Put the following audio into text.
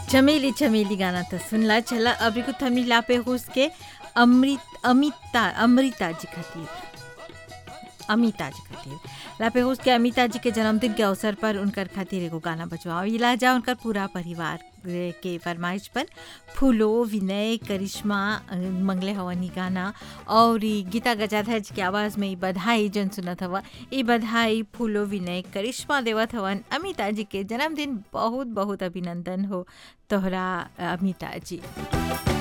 चमेली चमेली गाना तो सुनला चला अभी कुछ हमनी लापे हुस के अमृत अमिता अमृता जी खातिर अमिता जी खातिर लापे हुस के अमिता जी के जन्मदिन के अवसर पर उनकर खातिर एगो गाना बजवाओ इला जा उनकर पूरा परिवार के फरमाइश पर फूलो विनय करिश्मा अ, मंगले हवन ई गाना और ई गीता गजाधर जी के आवाज़ में ई बधाई जन सुनत हवा ई बधाई फूलो विनय करिश्मा देवत हवन अमिता जी के जन्मदिन बहुत बहुत अभिनंदन हो तोहरा अमिता जी